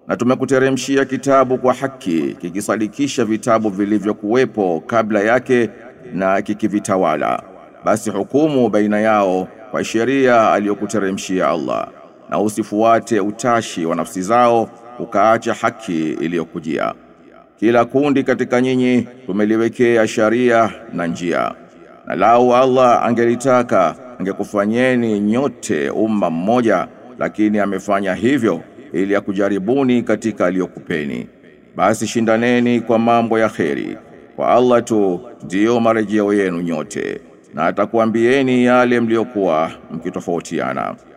Na tumekuteremshia kitabu kwa haki kikisadikisha vitabu vilivyokuwepo kabla yake na kikivitawala. Basi hukumu baina yao kwa sheria aliyokuteremshia Allah, na usifuate utashi wa nafsi zao ukaacha haki iliyokujia. Kila kundi katika nyinyi tumeliwekea sharia na njia. Na lau Allah angelitaka angekufanyeni nyote umma mmoja, lakini amefanya hivyo ili akujaribuni katika aliyokupeni. Basi shindaneni kwa mambo ya kheri. Kwa Allah tu ndiyo marejeo yenu nyote, na atakuambieni yale mliokuwa mkitofautiana.